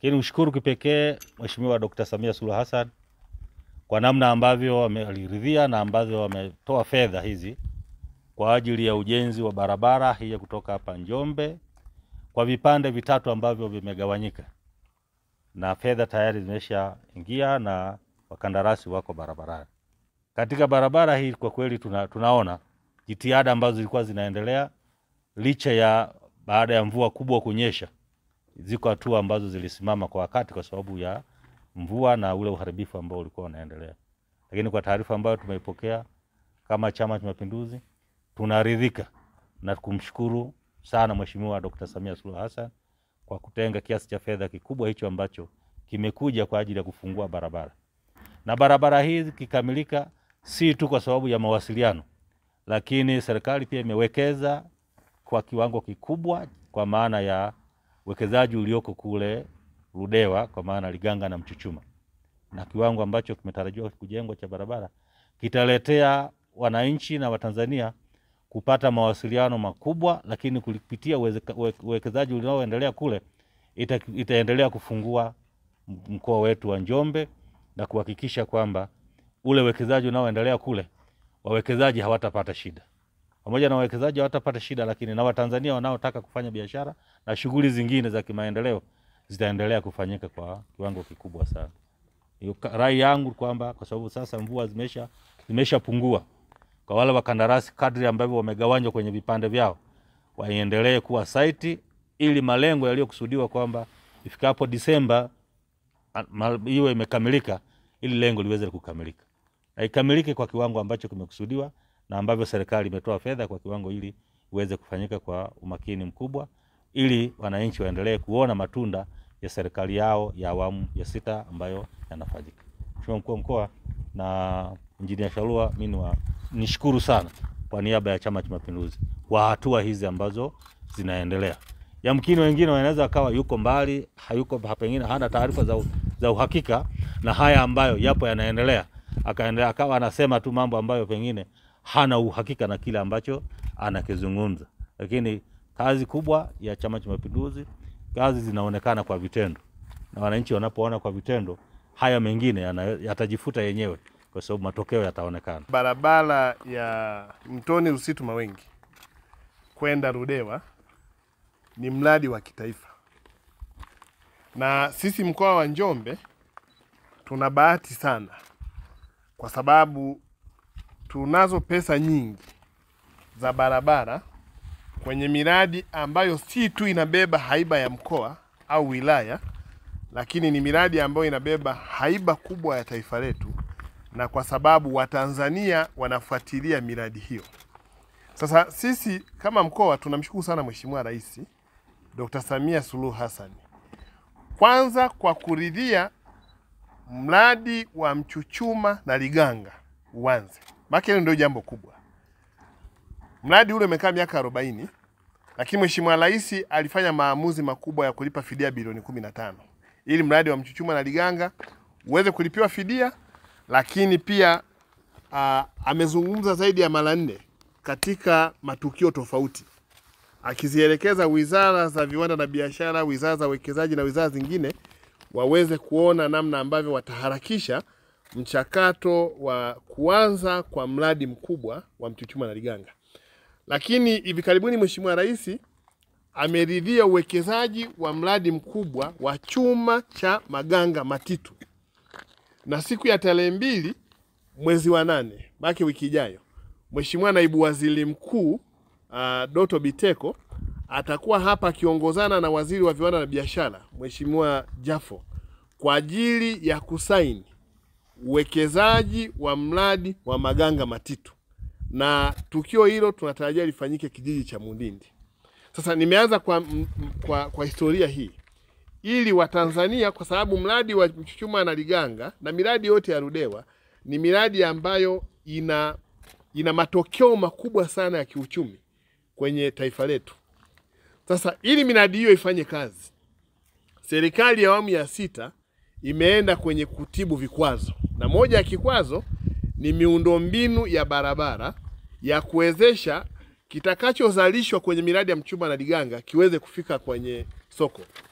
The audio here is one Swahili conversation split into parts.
Lakini mshukuru kipekee Mheshimiwa Dkt. Samia Suluhu Hassan kwa namna ambavyo wameliridhia na ambavyo wametoa fedha hizi kwa ajili ya ujenzi wa barabara hii ya kutoka hapa Njombe kwa vipande vitatu ambavyo vimegawanyika, na fedha tayari zimeshaingia na wakandarasi wako barabarani. Katika barabara hii kwa kweli tuna, tunaona jitihada ambazo zilikuwa zinaendelea licha ya baada ya mvua kubwa kunyesha, ziko hatua ambazo zilisimama kwa wakati kwa sababu ya mvua na ule uharibifu ambao ulikuwa unaendelea. Lakini kwa taarifa ambayo tumeipokea kama Chama cha Mapinduzi, tunaridhika na kumshukuru sana Mheshimiwa Dkt. Samia Suluhu Hassan kwa kutenga kiasi cha fedha kikubwa hicho ambacho kimekuja kwa ajili ya kufungua barabara. Na barabara hii kikamilika, si tu kwa sababu ya mawasiliano, lakini serikali pia imewekeza kwa kiwango kikubwa kwa maana ya uwekezaji ulioko kule Ludewa kwa maana Liganga na Mchuchuma, na kiwango ambacho kimetarajiwa kujengwa cha barabara kitaletea wananchi na Watanzania kupata mawasiliano makubwa, lakini kupitia uwekezaji unaoendelea kule ita, itaendelea kufungua mkoa wetu wa Njombe na kuhakikisha kwamba ule uwekezaji unaoendelea kule wawekezaji hawatapata shida. Pamoja na wawekezaji hawatapata shida, lakini na Watanzania wanaotaka kufanya biashara na shughuli zingine za kimaendeleo zitaendelea kufanyika kwa kiwango kikubwa sana. Hiyo rai yangu kwamba kwa sababu sasa mvua zimesha zimeshapungua, kwa wale wakandarasi kadri ambavyo wamegawanywa kwenye vipande vyao waendelee kuwa saiti, ili malengo yaliyokusudiwa kwamba ifikapo Disemba iwe imekamilika, ili lengo liweze kukamilika na ikamilike kwa kiwango ambacho kimekusudiwa na ambavyo serikali imetoa fedha kwa kiwango ili iweze kufanyika kwa umakini mkubwa, ili wananchi waendelee kuona matunda ya serikali yao ya awamu ya sita ambayo yanafanyika. Mheshimiwa Mkuu wa Mkoa na Injinia Shalua, mimi nishukuru sana kwa niaba ya Chama cha Mapinduzi kwa hatua hizi ambazo zinaendelea. Yamkini wengine wanaweza akawa yuko mbali, hayuko pengine hana taarifa za, za uhakika na haya ambayo yapo yanaendelea, akaendelea akawa anasema tu mambo ambayo pengine hana uhakika na kile ambacho anakizungumza, lakini kazi kubwa ya Chama cha Mapinduzi, kazi zinaonekana kwa vitendo, na wananchi wanapoona kwa vitendo, haya mengine yatajifuta yenyewe, kwa sababu matokeo yataonekana. Barabara ya Mtoni Rusitu Mawengi kwenda Ludewa ni mradi wa kitaifa, na sisi mkoa wa Njombe tuna bahati sana kwa sababu tunazo pesa nyingi za barabara kwenye miradi ambayo si tu inabeba haiba ya mkoa au wilaya, lakini ni miradi ambayo inabeba haiba kubwa ya taifa letu, na kwa sababu Watanzania wanafuatilia miradi hiyo. Sasa sisi kama mkoa tunamshukuru sana Mheshimiwa Rais Dr. Samia Suluhu Hassan, kwanza kwa kuridhia mradi wa Mchuchuma na Liganga uanze maana hilo ndio jambo kubwa. Mradi ule umekaa miaka arobaini, lakini Mheshimiwa Rais alifanya maamuzi makubwa ya kulipa fidia bilioni kumi na tano ili mradi wa Mchuchuma na Liganga uweze kulipiwa fidia, lakini pia uh, amezungumza zaidi ya mara nne katika matukio tofauti akizielekeza wizara za viwanda na biashara, wizara za uwekezaji na wizara zingine waweze kuona namna ambavyo wataharakisha mchakato wa kuanza kwa mradi mkubwa wa Mchuchuma na Liganga. Lakini hivi karibuni Mheshimiwa Rais ameridhia uwekezaji wa mradi mkubwa wa chuma cha Maganga Matitu, na siku ya tarehe mbili mwezi wa nane baki wiki ijayo, Mheshimiwa Naibu Waziri Mkuu uh, Doto Biteko atakuwa hapa akiongozana na Waziri wa Viwanda na Biashara Mheshimiwa Jafo kwa ajili ya kusaini uwekezaji wa mradi wa Maganga Matitu, na tukio hilo tunatarajia lifanyike kijiji cha Mundindi. Sasa nimeanza kwa, kwa, kwa historia hii ili Watanzania, kwa sababu mradi wa Mchuchuma na Liganga na miradi yote ya Ludewa ni miradi ambayo ina, ina matokeo makubwa sana ya kiuchumi kwenye taifa letu. Sasa ili miradi hiyo ifanye kazi, serikali ya awamu ya sita imeenda kwenye kutibu vikwazo, na moja ya kikwazo ni miundombinu ya barabara ya kuwezesha kitakachozalishwa kwenye miradi ya Mchuchuma na Liganga kiweze kufika kwenye soko.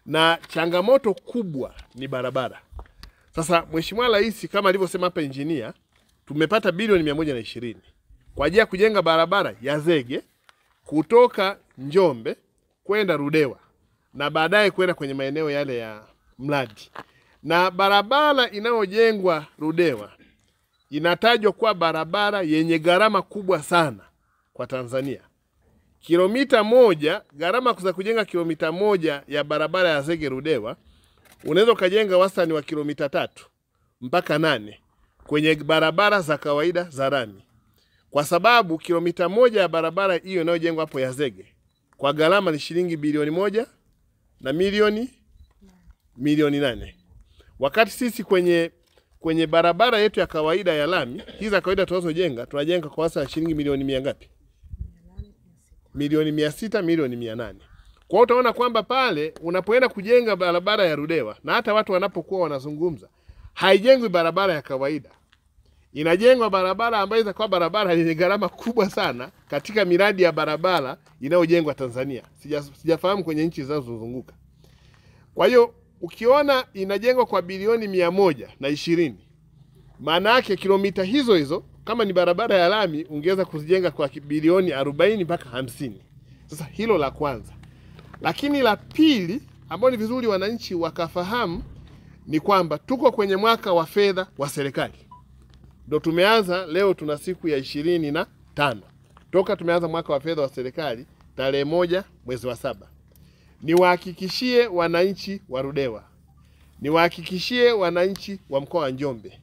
na changamoto kubwa ni barabara. Sasa Mheshimiwa Rais kama alivyosema hapa injinia, tumepata bilioni mia moja na ishirini kwa ajili ya kujenga barabara ya zege kutoka Njombe kwenda Rudewa na baadaye kwenda kwenye maeneo yale ya mradi. Na barabara inayojengwa Rudewa inatajwa kuwa barabara yenye gharama kubwa sana kwa Tanzania. Kilomita moja, gharama za kujenga kilomita moja ya barabara ya zege Rudewa, unaweza ukajenga wastani wa kilomita tatu mpaka nane kwenye barabara za kawaida za rami, kwa sababu kilomita moja ya barabara hiyo inayojengwa hapo ya zege kwa gharama ni shilingi bilioni moja na milioni milioni nane wakati sisi kwenye kwenye barabara yetu ya kawaida ya lami hizi za kawaida tunazojenga tunajenga kwa wastani shilingi milioni mia ngapi? Milioni mia sita milioni mia nane Kwa hiyo utaona kwamba pale unapoenda kujenga barabara ya Rudewa na hata watu wanapokuwa wanazungumza, haijengwi barabara ya kawaida, inajengwa barabara ambayo itakuwa barabara yenye gharama kubwa sana katika miradi ya barabara inayojengwa Tanzania. Sija, sijafahamu kwenye nchi zinazozunguka. Kwa hiyo ukiona inajengwa kwa bilioni mia moja na ishirini maana yake kilomita hizo hizo kama ni barabara ya lami ungeweza kuzijenga kwa bilioni arobaini mpaka hamsini. Sasa hilo la kwanza, lakini la pili ambao ni vizuri wananchi wakafahamu ni kwamba tuko kwenye mwaka wa fedha wa serikali, ndo tumeanza leo, tuna siku ya ishirini na tano toka tumeanza mwaka wa fedha wa serikali tarehe moja mwezi wa saba. Niwahakikishie wananchi wa Ludewa, niwahakikishie wananchi wa mkoa wa Njombe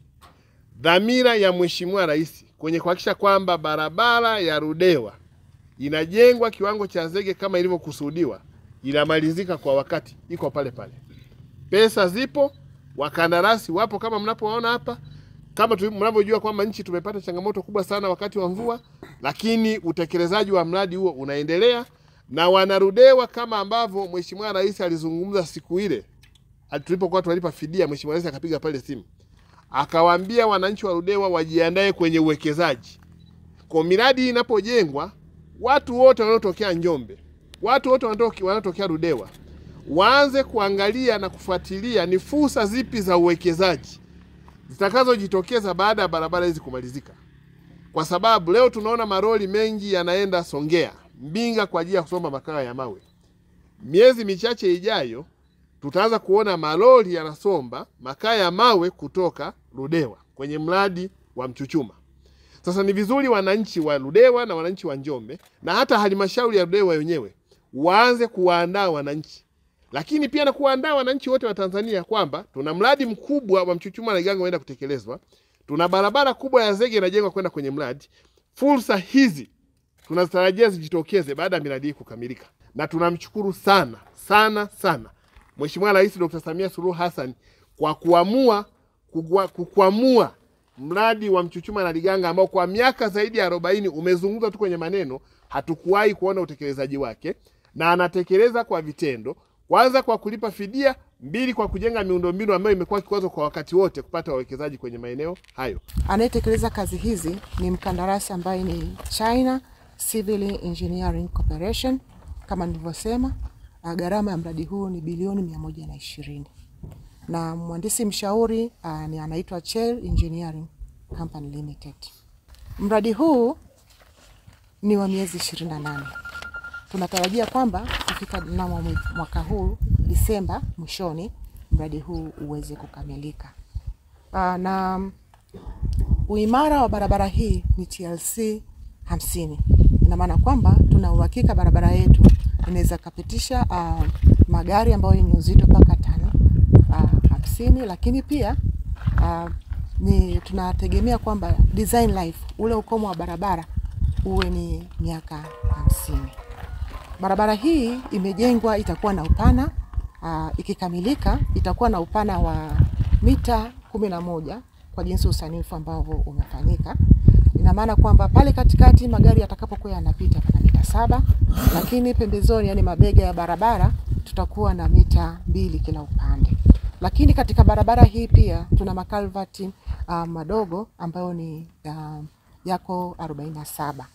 dhamira ya Mheshimiwa Rais kwenye kuhakikisha kwamba barabara ya Ludewa inajengwa kiwango cha zege kama ilivyokusudiwa, inamalizika kwa wakati, iko pale pale. Pesa zipo, wakandarasi wapo kama mnapoona hapa, kama tu- mnavyojua kwamba nchi tumepata changamoto kubwa sana wakati wa mvua, lakini utekelezaji wa mradi huo unaendelea na wanarudewa kama ambavyo Mheshimiwa Rais alizungumza siku ile tulipokuwa tunalipa fidia. Mheshimiwa Rais akapiga pale simu akawaambia wananchi wa Ludewa wajiandae kwenye uwekezaji. Kwa miradi hii inapojengwa, watu wote wanaotokea Njombe, watu wote wanaotoke- wanaotokea Ludewa waanze kuangalia na kufuatilia ni fursa zipi za uwekezaji zitakazojitokeza baada ya barabara hizi kumalizika, kwa sababu leo tunaona maroli mengi yanaenda Songea, Mbinga kwa ajili ya kusomba makaa ya mawe. Miezi michache ijayo tutaanza kuona malori yanasomba makaa ya mawe kutoka Ludewa kwenye mradi wa Mchuchuma. Sasa ni vizuri wananchi wa Ludewa na wananchi wa Njombe na hata halmashauri ya Ludewa wenyewe waanze kuwaandaa wananchi, lakini pia na kuwaandaa wananchi wote wa Tanzania kwamba tuna mradi mkubwa wa Mchuchuma na Liganga unaenda kutekelezwa, tuna barabara kubwa ya zege inajengwa kwenda kwenye mradi. Fursa hizi tunazitarajia zijitokeze baada ya miradi hii kukamilika, na tunamshukuru sana sana sana Mheshimiwa Rais Dr. Samia Suluhu Hassan kwa kuamua kugua- kukwamua mradi wa Mchuchuma na Liganga ambao kwa miaka zaidi ya arobaini umezungumzwa tu kwenye maneno, hatukuwahi kuona utekelezaji wake, na anatekeleza kwa vitendo, kwanza kwa kulipa fidia, mbili kwa kujenga miundombinu ambayo imekuwa kikwazo kwa wakati wote kupata wawekezaji kwenye maeneo hayo. Anayetekeleza kazi hizi ni mkandarasi ambaye ni China Civil Engineering Corporation. Kama nilivyosema, ah, gharama ya mradi huu ni bilioni mia moja na ishirini na mhandisi mshauri ah, ni anaitwa Chel Engineering Company Limited. Mradi huu ni wa miezi 28. Tunatarajia kwamba kufika mnamo mwe- mwaka huu Disemba mwishoni mradi huu uweze kukamilika. Ah, na uimara wa barabara hii ni TLC hamsini. Ina maana kwamba tuna uhakika barabara yetu inaweza kapitisha uh, magari ambayo yenye uzito mpaka tano uh, hamsini, lakini pia uh, ni tunategemea kwamba design life ule ukomo wa barabara uwe ni miaka hamsini. Barabara hii imejengwa itakuwa na upana uh, ikikamilika itakuwa na upana wa mita kumi na moja kwa jinsi usanifu ambavyo umefanyika. Ina maana kwamba pale katikati magari yatakapokuwa yanapita pana mita saba, lakini pembezoni, yani mabega ya barabara, tutakuwa na mita mbili kila upande. Lakini katika barabara hii pia tuna makalvati uh, madogo ambayo ni uh, yako 47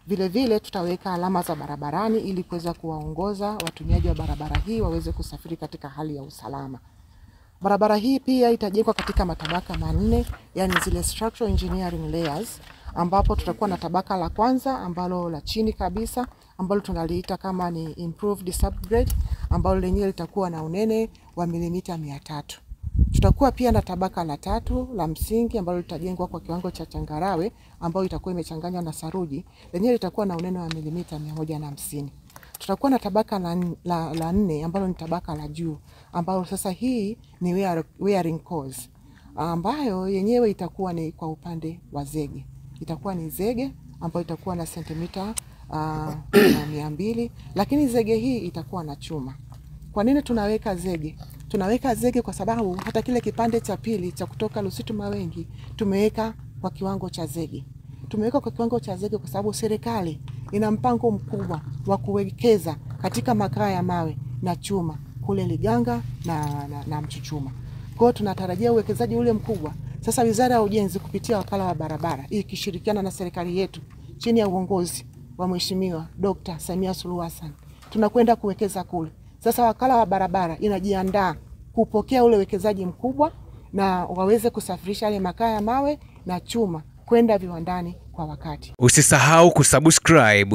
Vile vile tutaweka alama za barabarani ili kuweza kuwaongoza watumiaji wa barabara hii waweze kusafiri katika hali ya usalama. Barabara hii pia itajengwa katika matabaka manne, yani zile structural engineering layers, ambapo tutakuwa na tabaka la kwanza ambalo la chini kabisa ambalo tunaliita kama ni improved subgrade ambalo lenyewe litakuwa na unene wa milimita mia tatu. Tutakuwa pia na tabaka la tatu la msingi ambalo litajengwa kwa kiwango cha changarawe ambayo itakuwa imechanganywa na saruji, lenyewe litakuwa na unene wa milimita mia moja na hamsini. Tutakuwa na tabaka la, la, la nne ambalo ni tabaka la juu ambalo sasa hii ni wear, wearing course ambayo yenyewe itakuwa ni kwa upande wa zege, itakuwa ni zege ambayo itakuwa na sentimita uh, mia mbili, lakini zege hii itakuwa na chuma. Kwa nini tunaweka zege? Tunaweka zege kwa sababu hata kile kipande cha pili cha kutoka Lusitu Mawengi tumeweka kwa kiwango cha zege. Tumeweka kwa kiwango cha zege kwa sababu serikali ina mpango mkubwa wa kuwekeza katika makaa ya mawe na chuma kule Liganga na, na, na Mchuchuma. Kwa hiyo tunatarajia uwekezaji ule mkubwa. Sasa Wizara ya Ujenzi kupitia wakala wa barabara ikishirikiana na serikali yetu chini ya uongozi wa Mheshimiwa Dr. Samia Suluhu Hassan tunakwenda kuwekeza kule. Sasa wakala wa barabara inajiandaa kupokea ule uwekezaji mkubwa na waweze kusafirisha yale makaa ya mawe na chuma kwenda viwandani kwa wakati. Usisahau kusubscribe,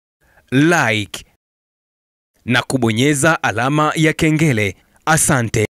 like na kubonyeza alama ya kengele. Asante.